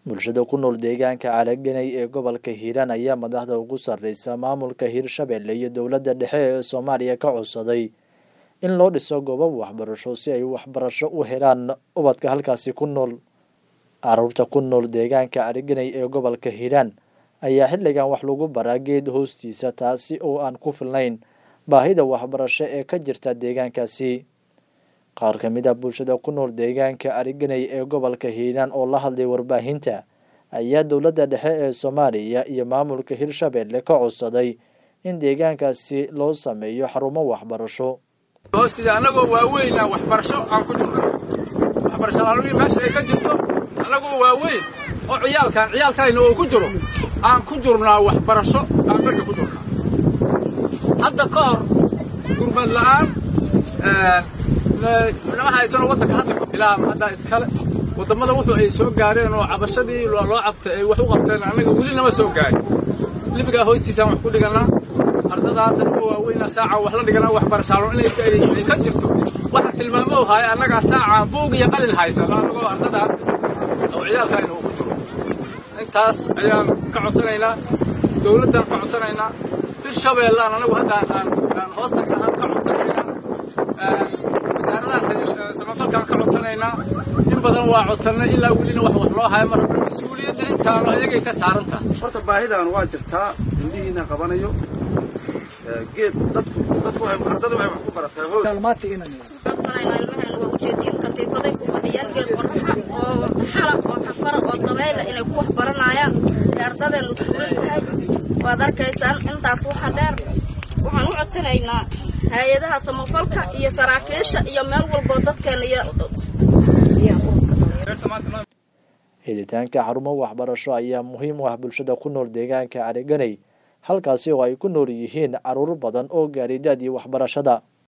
bulshada ku nool deegaanka calaganay ee gobolka hiiraan ayaa madaxda ugu sarreysa maamulka hiirshabelle iyo dowladda dhexe ee soomaaliya ka codsaday in loo dhiso goobo waxbarasho si ay waxbarasho u helaan ubadka halkaasi ku nool caruurta ku nool deegaanka calaganay ee gobolka hiiraan ayaa xilligan wax lagu baraa geed hoostiisa taasi oo aan ku filnayn baahida waxbarasho ee ka jirta deegaankaasi qaar ka mid a bulshada ku nool deegaanka caliganay ee gobolka hiiraan oo la hadlay warbaahinta ayaa dowladda dhexe ee soomaaliya iyo maamulka hirshabelle ka codsaday in deegaankaasi loo sameeyo xarumo waxbarasho hoostiisa annagoo waaweyn aan waxbarasho aan ku jirno waxbarasho laalooyin meesha ay ka jirto annagoo waaweyn oo ciyaalkan ciyaalkayna oo ku jiro aan ku jirnaa waxbarasho aan barka ku jirnaa hadda ka hor gurmad la'aan nama haysano waddanka hadda ilaa hadda iskale wadammada wuxuu ay soo gaareen oo cabashadii loo cabtay ay wax u qabteen annaga weli nama soo gaarin libigaa hoostiisaan wax ku dhigannaa ardadaas anagoo waaweyna saaca wax la dhiganaa waxbarashaalo inay ka jirto waxa tilmaamo haya annagaa saaca buug iyo qalin haysano annagoo ardadaas oo ciyaalkaayna uu ku jiro intaas ayaan ka codsanaynaa dowladdaan ka codsanaynaa hirshabeellaan anagu hadda aan hoostan ahaan ka codsanaynaa wasaaradaha samafalkaan ka codsanaynaa in badan waa codsannay ilaa welina wax wax loo haya marka mas-uuliyadda intaanu ayagay ka saarantaha horta baahidan waa jirtaa indhihiina qabanayo geed dadku dadku ardada waxay wax ku barataa hoog codsanayna ilmaheena waa ujeediin katiifaday ku fadhiyaan geed qoraxa oo xala oo xafara oo dabayla inay ku wax baranayaan ee ardadeenu tuuran tahay waad arkaysaan intaas waxa dheer waxaan u codsanaynaa hay-adaha samafalka iyo saraakiisha iyo meel walboo dadkeena iyo helitaanka xarumo waxbarasho ayaa muhiim u ah bulshada ku nool deegaanka caliganay halkaasi oo ay ku nool yihiin caruur badan oo gaari da-dii waxbarashada